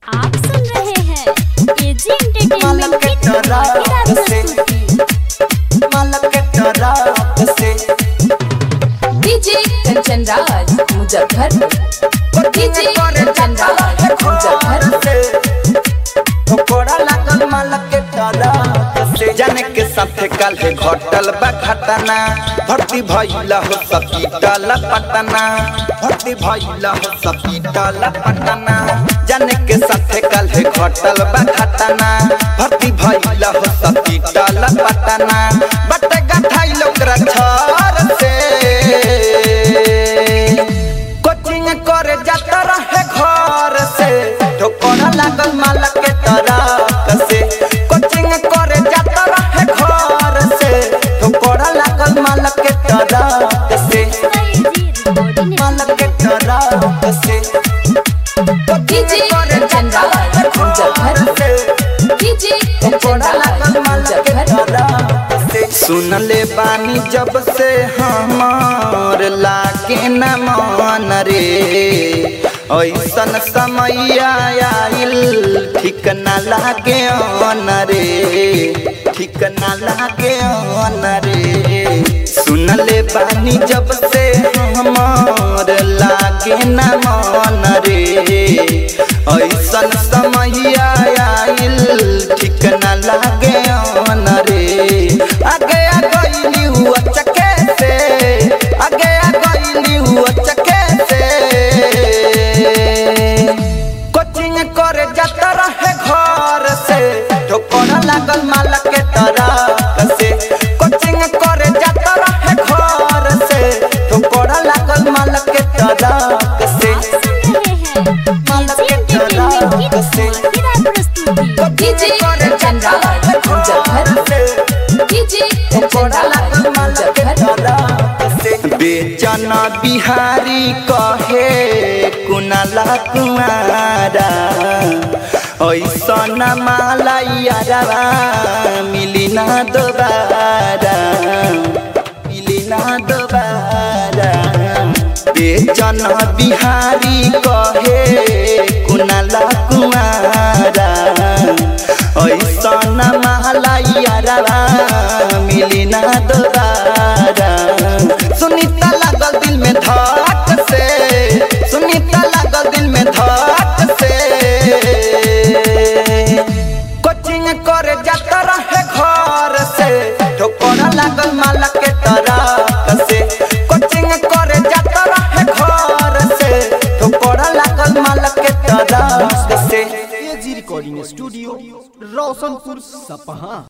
आप सुन रहे हैं एजी एंटरटेनमेंट की धमाकेदार प्रस्तुति डीजे कंचन राज मुजफ्फरपुर डीजे कंचन राज मुजफ्फरपुर जाने के साथे काल है घटल बा घटना भर्ती भइला हो सपीटल पटना भर्ती भइला हो सपीटल पटना जाने के साथे काल है घटल बा घटना भर्ती भइला हो सपीटल पटना बट गठाई लोकरा छर से कोचिंग करे जाता रहे घर से ठोकर लागल मालक के तरफ से कोचिंग करे जाता रहे घर से ठोकर लागल मालक के तरफ से एजी रिकॉर्डिंग मालक के तरफ से डीजे कंचन राज मुजफ्फरपुर डीजे कंचन राज मुजफ्फरपुर सुन ले बानी जब से हमार लागे न मन रे ऐसन समय आइल ठीक न लागे अन रे ठीक न लागे अन रे सुन ले बानी जब से हमार लागे न मन रे ऐसन समय आइल ठीक न लागे अन रे आगे आ गइली हुआ चके से आगे आ गइली हुआ चके से कोचिंग करे जाता रहे घर से ठोकर लागल मालक के तरफ से कोचिंग करे जाता रहे घर से ठोकर लागल मालक के तरफ से आप सुन रहे हैं एजी एंटरटेनमेंट की धमाकेदार प्रस्तुति डीजे कंचन राज मुजफ्फरपुर डीजे कंचन राज मुजफ्फरपुर बेचन बिहारी कहे कुनाला कुमारा ऐसन मालैयारा मिली ना दोबारा मिली ना दोबारा बेचन बिहारी कहे कुनाला कुमारा ऐसन मालैयारा मिली ना दोबारा सुनीता लागल दिल में धक से सुनीता लागल दिल में धक से कोचिंग करे जाता रहे घर से ठोकर लागल मालक के तरफ से कोचिंग करे जाता रहे घर से ठोकर लागल मालक के तरफ से एजी रिकॉर्डिंग स्टूडियो रोशनपुर सपहा